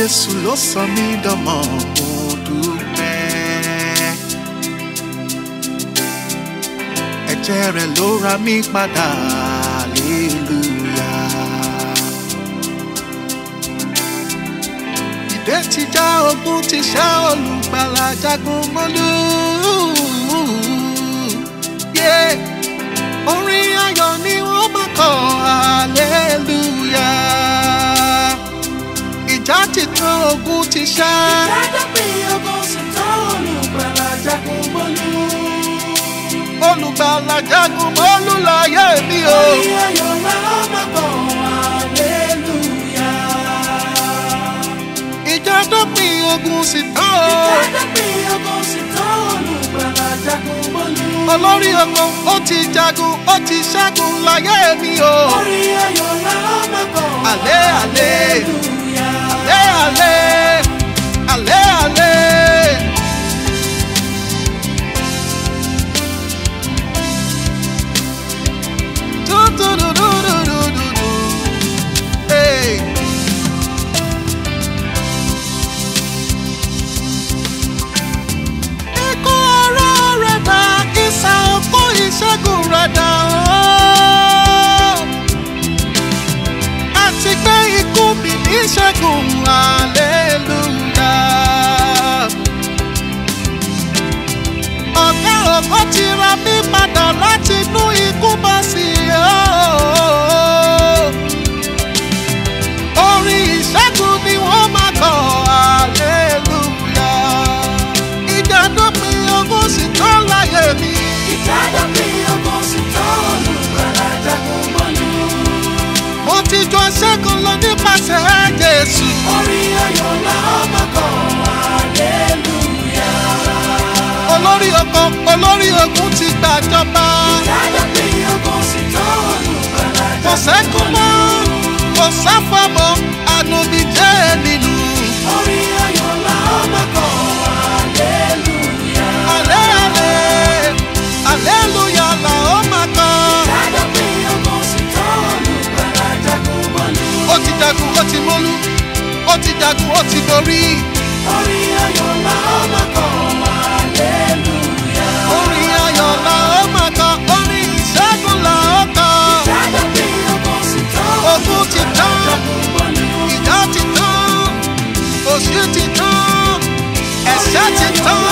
jésù ló sọ mí dọmọ mo dúpẹ́. ẹ̀jẹ̀ rẹ̀ ló ra mí padà hallelujah. ìdè ti já ogun ti ṣá olùgbàlà jagun mọ́lú. Yeah. orin ayọ̀ ni wọ́n máa kọ hallelujah. ìjà ti tán ogun ti ṣá. Ìdájọ́ pé ogun sì tán olùgbàlà jagun mọ́lú. olùgbàlà jagun mọ́lú láyé mi o. Orí ayọ̀ la ó máa kọ hallelujah. ìjà dópin ogun sì tán o. Ìdájọ́ pé ogun sì tán olùgbàlà jagun mọ́lú. olórí ogun ó ti jagun ó ti ṣẹ́gun láyé mi o. Orí ayọ̀ la ó máa kọ Àlẹ́, àlẹ́. hallelujah. alẹ́ alẹ́ alẹ́ alẹ́. Du-du-du-du-du-du-du. Hey. Ikú ọ̀rọ̀ rẹ̀ dà, ìsà òkú ìṣẹ́gun rẹ̀ dà ó àti pé ikú mi ní ṣẹ́gun hallelujah. ọ̀gá ògo ti ra mí padà láti inú ikú bọ́ sí i. orin ìṣẹ́gun ni wọ́n máa kọ hallelujah. ìjà dópin ogún sì tó láyé mi. Ìdájọ́ pé ogun sì tán olùgbàlà jagun mọ́lú. mo ti jọ ṣẹ́gun lọ nípasẹ̀ Jésù. Orí ayọ̀ la ó máa kọ hallelujah. olórí ogun olórí ogun ti gbàjọba. Ìdájọ́ pé ogun sì tán olùgbàlà kò jagun sẹ́kún mọ́ kò sáfọ́ mọ́ ànúbí jẹ́ nínú. Orí ayọ̀ la ó máa kọ hallelujah. alẹ́ alẹ́ aleluya la ó máa kọ́. Ìdájọ́ pé ogun sì tán olùgbàlà jagun mọ́lú. ó ti jagun ó ti mólú ó ti jagun ó ti borí. Orí ayọ̀ la ó máa kọ hallelujah. orin ayọ̀ la ó máa kọ́ orin ìṣẹ́gun la ó kọ́. Ìdájọ́ pé ogun sì tán Ogun ti tán. jagun mọ́lú. ìjà ti tán òṣì ti tán ẹ̀ṣẹ̀ ti tán